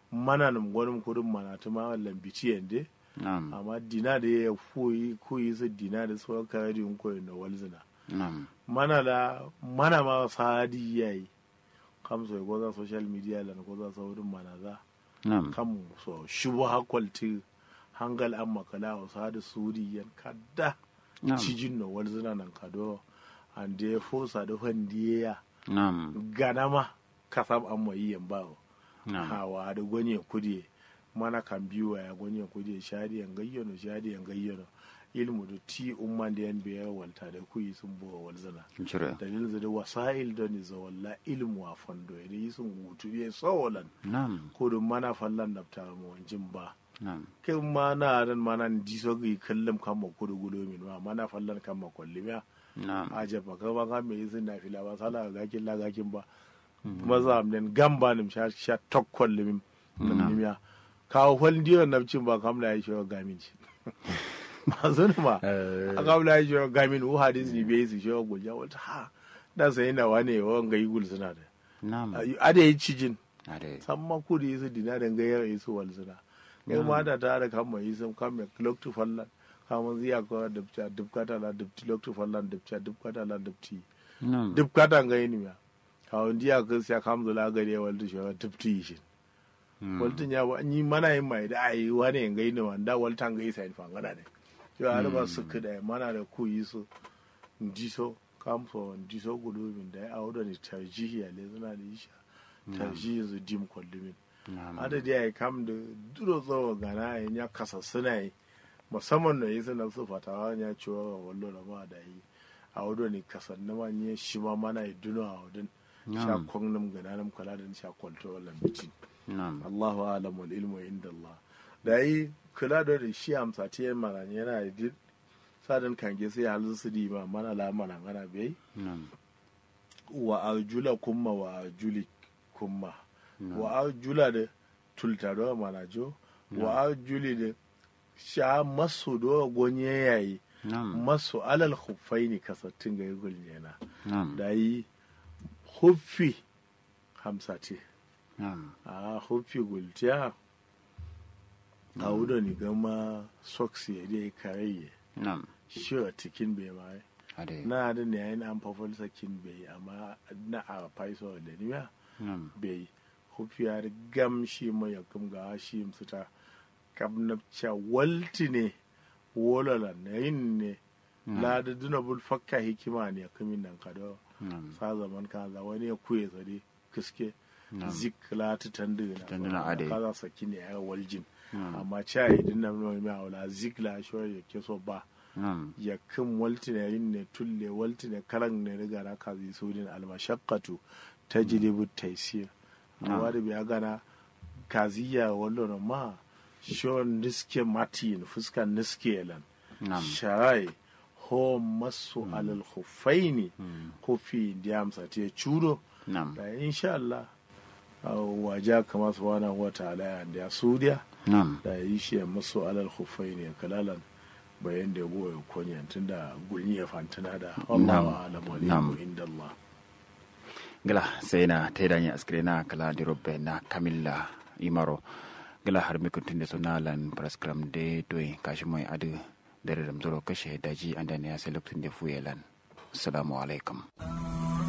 mana nam gwanin kudin mana ta ma lambici yande nam amma dina da ya koyi koyi su dina da su ka yi din koyi na walzina nam mana da mana ma sadi yayi kam so go za social media lan go za saurin mana za nam kam so shubu hakwalti hangal an makala wa sadi suri yan kadda nam cijin no walzina nan kado an da ya fosa da handiya nam ganama kasam an mai yan bawo nam hawa da gwanyen kudi mana kan biyu ya gwanyen kudi shadi yan gayyano shadi yan gayyano ilmu da ti umman da yan biya walta da kuyi sun buwa walzana cire dalilin zai da wasa'il da ni za walla ilmu a fondo ya da yi sun hutu biya tsawolan nam ko da mana fallan da ta mu wanjin ba nam kai ma na ran mana di so ga kallum kan ma kudu gulo min ma mana fallan kan ma kwallim ya nam aje ba ka ba ga me yi sun na fila ba sala ga gakin la gakin ba maza amnen gamba nim sha sha tokkol lim nim ya ka hol ndiyo na cin ba kam la yi sho gamin ci ma zun ma a kam la yi sho gamin u hadis ni be su sho gulja wata ha da sai na wane wa ga yi gul suna da nam ade yi cijin ade samma ku da su dina da gayar yi su wal suna kai ma da ta da kan mai sun kan mai clock to fallan kamun ziya ko dubta dubkata la dubti clock to fallan dubta dubkata la dubti nam dubkata ga yi ya kawon diya kan siya kamzu la gari wal tu shawa dubti shi waltin ya ba ni mana yin mai da ayi wani yin gaini wanda waltan gai sai fangana ne yo har ba su kada mana da ku yi su ndiso kamfo ndiso gudu min da ya auda ni tarjihi ya le suna da isha tarjihi su dim kullumin nam adadi ya kam da duro tsawo gana ya ya kasa suna yi musamman da yi suna su fatawa ya ciwo wa wallo da ma da yi a wado ni kasan na ma ne shi ma mana yi duno a wadin sha kwan nam gana nam kala da sha kwalto wallan bitin nam Allahu alam wal ilmu inda Allah da yi kula da da shi amsa ta yin mana yana da duk sadan kange sai halin su di ma mana la mana ngana bai nam wa arjula kumma wa arjuli kumma wa arjula da tulta do mana jo wa arjuli da sha masu do gonye yayi nam masu alal khuffaini kasattin ga yugul yana nam da yi huffi hamsa ce nam a huffi gultiya a wuda ni gama socks ya dai karayye nam shi a cikin bai mai ade na da ne yayin an fafal sakin bai amma na a faiso da niya nam bai huffi ya gam shi mai ya kam ga shi musuta kabnabca walti ne wolala na yin ne la da duna bul fakka hikima ne kamin nan kado nam sa zaman kaza wani ya kuye tsare kiske nam zik la ta tanduna Tanduna ade. kaza saki ne ya waljin nam amma cha idin nan mai mai aula zik la sho ya ke so ba nam ya kin walti ne yin ne tulle walti ne karan ne riga na kazi sudin almashaqqatu tajlibu taysir amma da biya gana kaziya wallo na ma sho niske matin fuskan niske lan nam sharai ho masu alal khuffaini kofi da amsa te churo nam da insha Allah waja kama subhanahu wa ta'ala ya da sudiya nam da yi shi masu alal khuffaini kalalan bayan da go ya konya tunda gulni ya fantana da Allahu a'lam wa Nam. ilmu inda Allah gala sai na taidanya askire na kala di robbe na kamilla imaro gala har mi kuntunde so nalan praskram de toy kashi moy adu dere dam zoro kashe daji andane ya sai lokacin da fuyelan assalamu alaikum